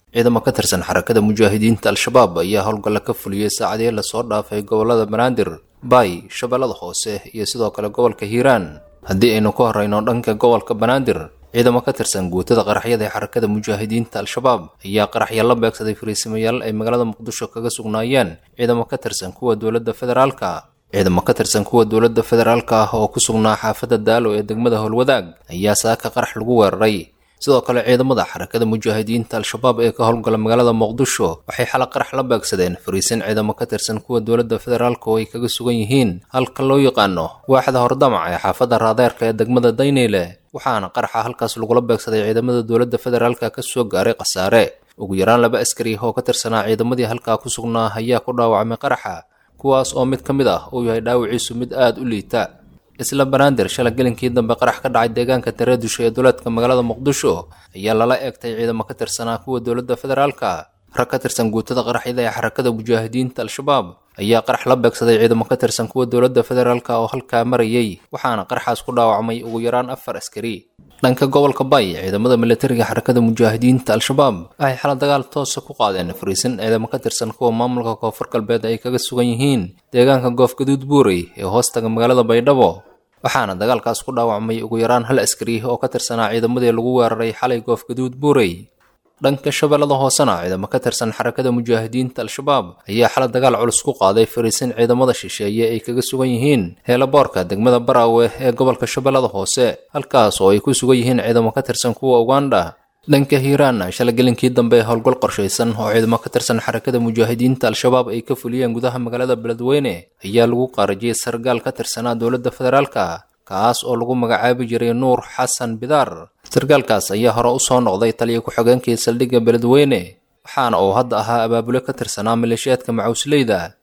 ciidamo ka tirsan xarakada mujaahidiinta al-shabaab ayaa howlgalla ka fuliyey saacadii lasoo dhaafay gobolada banaadir baay shabeellada hoose iyo sidoo kale gobolka hiiraan haddii aynu ku horrayno dhanka gobolka banaadir ciidamo ka tirsan guutada qaraxyada ee xarakada mujaahidiinta al-shabaab ayaa qaraxya la beegsaday fariisimayaal ay magaalada muqdisho kaga sugnaayeen ciidamo ka tirsan kuwa dowladda federaalka ciidamo ka tirsan kuwa dowladda federaalka ah oo ku sugnaa xaafadda daalo ee degmada howlwadaag ayaa saaka qarax lagu weeraray sidoo kale ciidamada xarakada mujaahidiinta al-shabaab ee ka howlgala magaalada muqdisho waxay xala qarax la beegsadeen fariisin ciidamo ka tirsan kuwa dowladda federaalka oo ay kaga sugan yihiin halka loo yaqaano waaxda hordamac ee xaafadda raadeerka ee degmada dayneyle waxaana qaraxa halkaas lagula beegsaday ciidamada dowladda federaalka ka soo gaaray khasaare ugu yaraan laba askari oo ka tirsanaa ciidamadii halkaa ku sugnaa ayaa ku dhaawacmay qaraxa kuwaas oo mid ka mid ah uu yahay dhaawiciisu mid aada u liita isla banaadir shala gelinkii dambe qarax ka dhacay deegaanka tareedusho ee duleedka magaalada muqdisho ayaa lala eegtay ciidamo ka tirsanaa kuwa dowladda federaalka rag ka tirsan guutada qaraxyada ee xarakada mujaahidiinta al-shabaab ayaa qarax la beegsaday ciidamo ka tirsan kuwa dowladda federaalka oo halkaa marayay waxaana qaraxaas ku dhaawacmay ugu yaraan afar askari dhanka gobolka bay ciidamada militariga xarakada mujaahidiinta al-shabaab waxay xala dagaal toosa ku qaadeen fariisin ciidamo ka tirsan kuwa maamulka koonfur galbeed ay kaga sugan yihiin deegaanka goofgaduud buurey ee hoostaga magaalada baydhabo waxaana dagaalkaas ku dhaawacmay ugu yaraan hal askari oo ka tirsanaa ciidamadii lagu weeraray xalay goofgaduud buurey dhanka shabeellada hoosena ciidamo ka tirsan xarakada mujaahidiinta al-shabaab ayaa xala dagaal culus ku qaaday fariisin ciidamada shisheeye ay kaga sugan yihiin heelaboorka degmada baraawe ee gobolka shabeellada hoose halkaas oo ay ku sugan yihiin ciidamo ka tirsan kuwa uganda dhanka hiiraan shala gelinkii dambe howlgal qorshaysan oo ciidamo ka tirsan xarakada mujaahidiinta al-shabaab ay ka fuliyeen gudaha magaalada beledweyne ayaa lagu qaarajiyey sargaal ka tirsanaa dowladda federaalka kaas oo lagu magacaabi jiray nuur xasan bidaar sargaalkaas ayaa hore u soo noqday taliya ku-xigeenkii saldhigga beledweyne waxaana uu hadda ahaa abaabule ka tirsanaa maleeshiyaadka macuusleyda